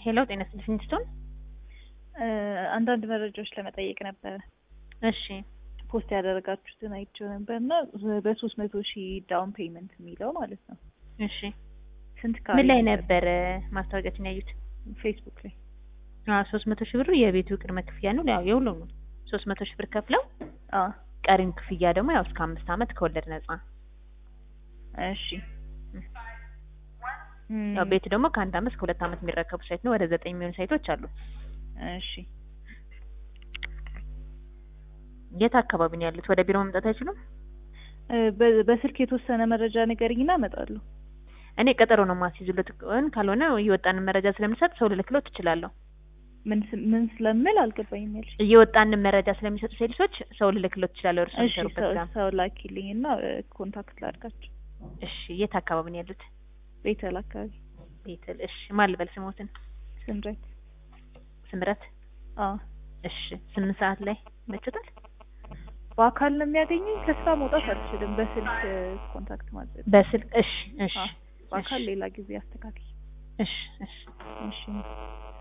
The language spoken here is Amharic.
ሄሎ ጤና ይስጥልኝ ስቶን አንዳንድ መረጃዎች ለመጠየቅ ነበረ። እሺ ፖስት ያደረጋችሁትን አይቼው ነበር እና በሶስት መቶ ሺህ ዳውን ፔይመንት የሚለው ማለት ነው። እሺ ስንት ምን ላይ ነበር ማስታወቂያችን ያዩት? ፌስቡክ ላይ ሶስት መቶ ሺህ ብሩ የቤቱ ቅድመ ክፍያ ነው። ያው የሁሉም ነው። ሶስት መቶ ሺህ ብር ከፍለው አዎ። ቀሪም ክፍያ ደግሞ ያው እስከ አምስት ዓመት ከወለድ ነጻ። እሺ ያው ቤቱ ደግሞ ከአንድ ዓመት እስከ ሁለት ዓመት የሚረከቡ ሳይት ነው። ወደ ዘጠኝ የሚሆኑ ሳይቶች አሉ። እሺ የት አካባቢ ነው ያሉት? ወደ ቢሮ መምጣት አይችሉም? በ- በስልክ የተወሰነ መረጃ ንገሪኝና እመጣለሁ። እኔ ቀጠሮ ነው ማስይዝሎት። ካልሆነ እየወጣንን መረጃ ስለምሰጥ ሰው ልልክሎት ትችላለሁ። ምን ስ- ምን ስለምል አልገባኝም ያልሽ። እየወጣንን መረጃ ስለሚሰጡ ሴልሶች ሰው ልልክሎት ትችላለሁ። እርሱ እሺ የሚሰሩበት ሰው- ጋር። ሰው ላኪልኝ እና ኮንታክት ላድርጋቸው። እሺ የት አካባቢ ነው ያሉት? ቤተል አካባቢ ቤተል። እሺ ማን ልበል ስሞትን? ስምረት። ስምረት። አዎ እሺ ስምንት ሰዓት ላይ መችታል። በአካል ነው የሚያገኘኝ። ከስራ መውጣት አልችልም። በስልክ ኮንታክት ማድረግ በስልክ እሺ እሺ አዎ። በአካል እሺ። ሌላ ጊዜ አስተካክል። እሺ እሺ እሺ